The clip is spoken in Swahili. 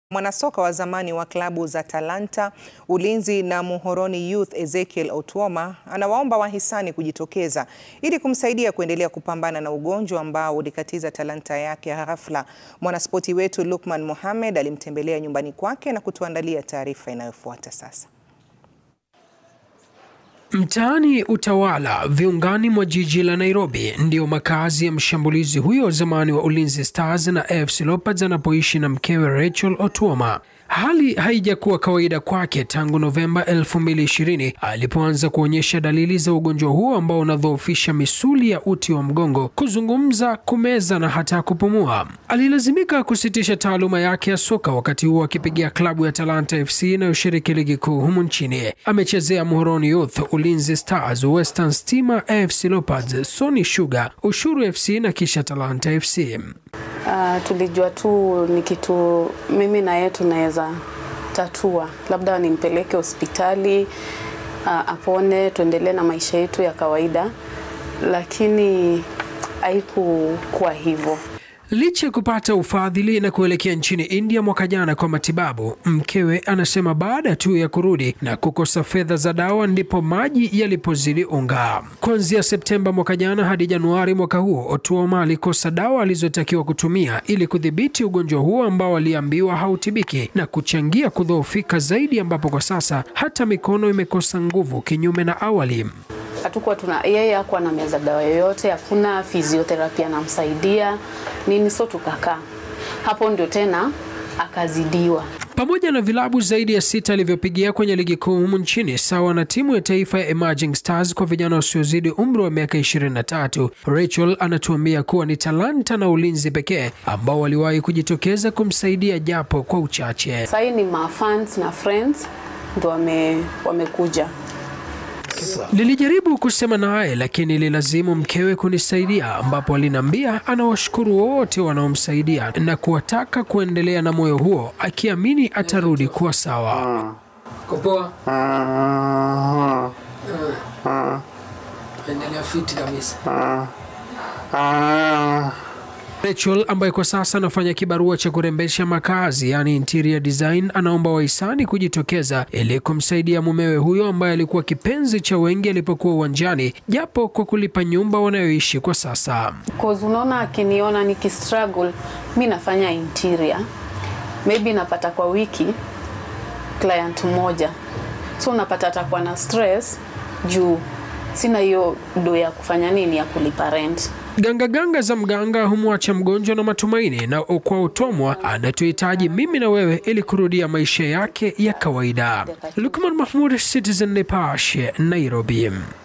Mwanasoka wa zamani wa klabu za Talanta, Ulinzi na Muhoroni Youth Ezekiel Otuoma anawaomba wahisani kujitokeza ili kumsaidia kuendelea kupambana na ugonjwa ambao ulikatiza talanta yake ghafla. Mwanaspoti wetu Lukman Mohamed alimtembelea nyumbani kwake na kutuandalia taarifa inayofuata sasa. Mtaani Utawala, viungani mwa jiji la Nairobi, ndiyo makazi ya mshambulizi huyo wa zamani wa Ulinzi Stars na AFC Leopards anapoishi na mkewe Rachel Otuoma. Hali haijakuwa kawaida kwake tangu Novemba 2020 alipoanza kuonyesha dalili za ugonjwa huo ambao unadhoofisha misuli ya uti wa mgongo, kuzungumza, kumeza na hata kupumua. Alilazimika kusitisha taaluma yake ya soka, wakati huo akipigia klabu ya Talanta FC inayoshiriki ligi kuu humu nchini. Amechezea Muhoroni Youth, Ulinzi Stars, Western Stima, AFC Leopards, Sony Sugar, Ushuru FC na kisha Talanta FC. Uh, tulijua tu ni kitu mimi na yeye tunaweza tatua, labda nimpeleke hospitali uh, apone, tuendelee na maisha yetu ya kawaida, lakini haikukuwa hivyo. Licha ya kupata ufadhili na kuelekea nchini India mwaka jana kwa matibabu, mkewe anasema baada tu ya kurudi na kukosa fedha za dawa ndipo maji yalipozidi unga. Kuanzia Septemba mwaka jana hadi Januari mwaka huo, Otuoma alikosa dawa alizotakiwa kutumia ili kudhibiti ugonjwa huo ambao aliambiwa hautibiki na kuchangia kudhoofika zaidi, ambapo kwa sasa hata mikono imekosa nguvu kinyume na awali. Hatukuwa tuna yeye hakuwa na meza dawa yoyote, hakuna physiotherapy anamsaidia nini, so tukakaa hapo, ndio tena akazidiwa. Pamoja na vilabu zaidi ya sita alivyopigia kwenye ligi kuu humu nchini sawa na timu ya taifa ya Emerging Stars kwa vijana wasiozidi umri wa miaka 23, Rachel anatuambia kuwa ni Talanta na Ulinzi pekee ambao waliwahi kujitokeza kumsaidia japo kwa uchache. Sasa ni mafans na friends ndio wame, wamekuja Nilijaribu kusema naye lakini ililazimu mkewe kunisaidia, ambapo aliniambia anawashukuru wote wanaomsaidia na kuwataka kuendelea na moyo huo, akiamini atarudi kuwa sawa. Kupoa. Endelea fiti kabisa. Rachel ambaye kwa sasa anafanya kibarua cha kurembesha makazi yani interior design, anaomba wahisani kujitokeza ili kumsaidia mumewe huyo ambaye alikuwa kipenzi cha wengi alipokuwa uwanjani, japo kwa kulipa nyumba wanayoishi kwa sasa. cause unaona, akiniona nikistruggle, mi nafanya interior, maybe napata kwa wiki client moja, so unapata atakuwa na stress juu sina hiyo do ya kufanya nini ya kulipa rent. Gangaganga za mganga humwacha mgonjwa na matumaini, na kwa Otuoma anatuhitaji mimi na wewe ili kurudia maisha yake ya kawaida. Lukman Mahmud, Citizen Nipashe, Nairobi.